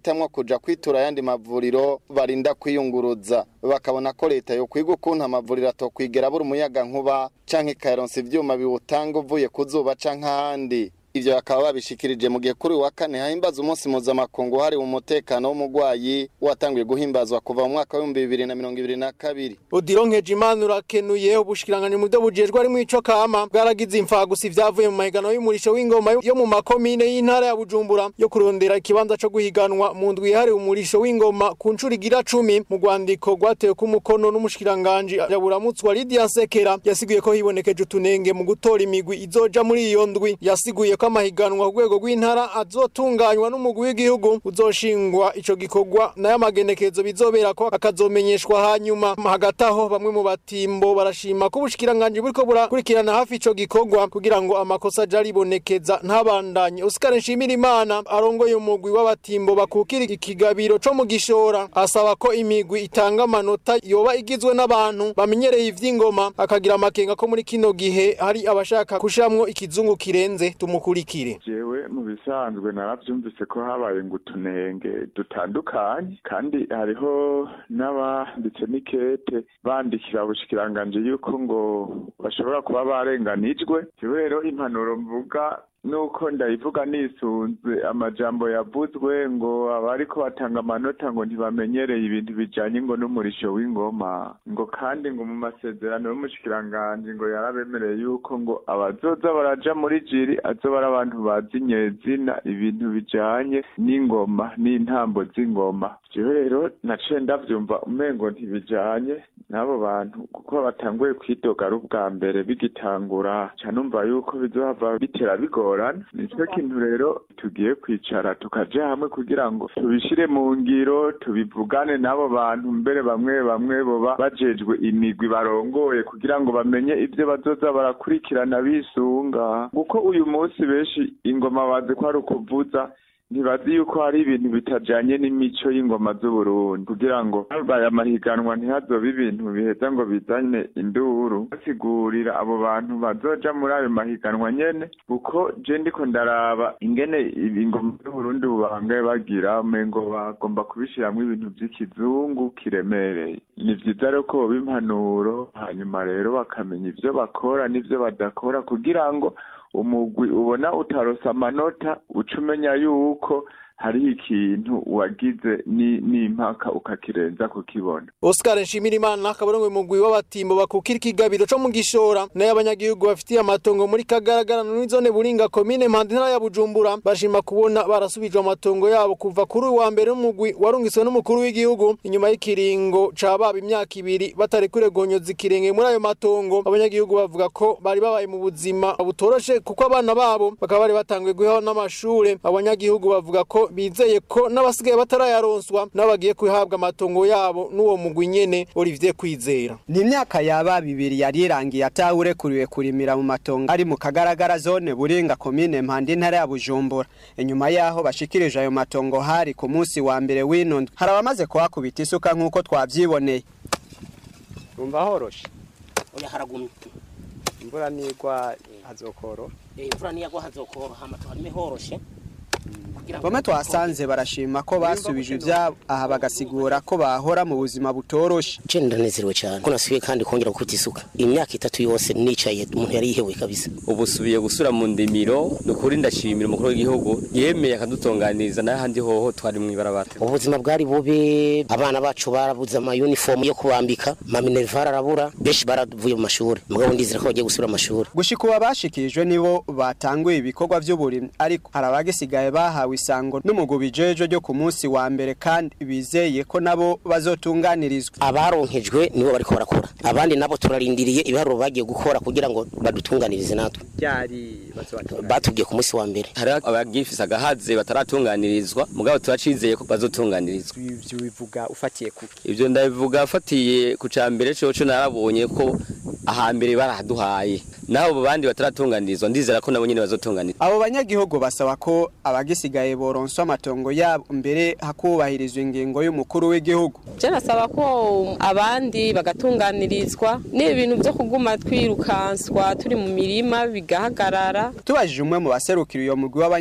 bahitamwo kuja kwitura ayandi mavuriro barinda kwiyunguruza bakabona ko leta yo kwiga ukuntu amavuriro atokwigera abura umuyaga nkuba canke ikayaronsa ivyuma biwutanga uvuye ku zuba canke ahandi ivyo bakaba babishikirije mu gihe kuri wa kane hahimbaza umunsi mpuzamakungu wahariwe umutekano w'umugwayi watanguye guhimbazwa kuva mu mwaka w'ibihumbi bibiri na mirongo ibiri na kabiri Odilo Nkejimana urakenuye ubushikiranganje mu byo bujejwe ari mu ico kama bwaragize imfagusi vyavuye mu mahigano y'umurisho w'ingoma yo mu makomine y'intara ya Bujumbura yo kurondera ikibanza co guhiganwa mu ndwi yahariwe umurisho w'ingoma ku ncuro igira cumi mu rwandiko rwatewe ku mukono n'umushikiranganje yaburamutswa Lydia Sekera yasiguye ko hibonekeje utunenge mu gutora imigwi izoja muri iyo ndwi yasiguye ko amahiganwa ku rwego rw'intara azotunganywa n'umugwi w'igihugu uzoshingwa ico gikorwa nayo amagenekezo bizobera ko akazomenyeshwa hanyuma hagati aho bamwe mu batimbo barashima ko ubushikiranganje buriko burakurikirana hafi ico gikorwa kugira ngo amakosa aje aribonekeza ntabandanye Oscar Nshimirimana arongoye umugwi w'abatimbo bakukira ikigabiro co mu gishora asaba ko imigwi itanga amanota yoba igizwe n'abantu bamenyereye ivy'ingoma akagira amakenga ko muri kino gihe hari abashaka kushamwo ikizungu kirenze tumukurikire jewe mu bisanzwe naravyumvise ko habaye ngo utunenge dutandukanye kandi hariho n'abanditse n'ikete bandikira ubushikiranganje yuko ngo bashobora kuba barenganijwe jewe rero impanuro mvuga nuko ndayivuga nisunze amajambo yavuzwe ngo abariko batanga amanota ngo ntibamenyereye ibintu bijanye ngo n'umurisho w'ingoma ngo kandi ngo mu masezerano y'umushikiranganje ngo yarabemereye yuko ngo abazoza baraja muri jiri azoba ari abantu bazi nyezina ibintu bijanye n'ingoma n'intambo z'ingoma jewe rero naciye ndavyumva umengo ntibijanye n'abo bantu kuko batanguye kwidoga ari ubwa mbere bigitangura ca numva yuko bizohava bitera bigora bigorana nicyo kintu rero tugiye kwicara tukaja hamwe kugira ngo tubishire mu ngiro tubivugane n'abo bantu mbere bamwe bamwe boba bajejwe imigwi barongoye kugira ngo bamenye ivyo bazoza barakurikirana bisunga kuko uyu munsi benshi ingoma bazi ko ari ukuvuza ntibazi yuko hari ibintu bitajanye n'imico y'ingoma z'uburundi kugira ngo habaye amahiganwa ntihazobe ibintu biheza ngo bizane induru basigurira abo bantu bazoja muri ayo mahiganwa nyene kuko je ndiko ndaraba ingene ingoma z'uburundi ubu bahangaye bagira umengo bagomba kubishiramwo ibintu vy'ikizungu kiremereye ni vyiza rero ko boba impanuro hanyuma rero bakamenya ivyo bakora n'ivyo badakora kugira ngo umugwi ubona utarosa amanota uca umenya yuko hariho ikintu wagize n'impaka ukakirenza kukibona Oscar Nshimirimana akabarongo mugwi w'abatimbo bakukira ikigabiro co mu gishora nayo abanyagihugu bafitiye amatongo muri kagaragara no zone buringa komine mpande ntara ya Bujumbura bashima kubona barasubijwe amatongo yabo kuva kuri wa mbere umugwi warungiswe n'umukuru w'igihugu inyuma y'ikiringo cababa imyaka ibiri batarekure gonyoza ikirenge muri ayo matongo abanyagihugu bavuga ko bari babaye mu buzima butoroshe kuko abana babo bakaba bari batanguye guhaho n'amashure abanyagihugu bavuga ko bizeye ko n'abasigaye batarayaronswa nabo bagiye kuhabwa amatongo yabo n'uwo mugwi nyene Olivier Kwizera ni imyaka yaba bibiri yari irangiye atawurekuriwe kurimira mu matongo ari mu kagaragara zone buringa komine mpande intara ya Bujumbura inyuma yaho bashikirije ayo matongo hari ku munsi wa mbere w'ino hari abamaze kuhakubita isuka nk'uko twavyiboneye umva horoshe oya haragumye imvura nigwa hazokoro imvura niyagwa hazokoro hama tuharime horoshe bamwe twasanze barashima ko basubije ibyabo aha bagasigura ko bahora mu buzima butoroshe je ndanezerewe cyane ko nasubiye kandi kongera gukubita isuka imyaka itatu yose nicaye umuntu yari yihebuye kabisa ubu subiye gusura mu ndimiro ni ukuri ndashimira umukuru w'igihugu yemeye akadutunganiriza n'ahandi hoho twari mu ibarabara ubuzima bwari bubi abana bacu barabuze amayunifomu yo kubambika maminerivare arabura benshi baravuye mu mashuri mugabo ndizera ko bagiye gusubira mu mashuri gushika ubu abashikirijwe nibo batanguye ibikorwa by'uburimyi ariko hari abagisigaye bahawe isango n'umugwi bijeje ryo ku munsi wa mbere kandi bizeye ko nabo bazotunganirizwa abaronkejwe nibo bariko barakora abandi nabo turarindiriye ibiharuro bagiye gukora kugira ngo badutunganirize natwe byari batubwiye ku munsi wa mbere hari abagifise agahaze bataratunganirizwa mugabo turacizeye ko bazotunganirizwa ivyo bivuga ufatiye ku ivyo ndabivuga afatiye ku cambere coco narabonye ko ahambere barahaduhaye naho bandi bataratunganirizwa ndizera ko nabo nyene bazotunganirizwa abo banyagihugu basaba ko abagisigaye boronswa amatongo yabo mbere hakubahirizwa ingingo y'umukuru w'igihugu je nasaba ko abandi bagatunganirizwa n'ibintu byo kuguma twirukanswa turi mu mirima bigahagarara tubajije umwe mu baserukira iyo mugwi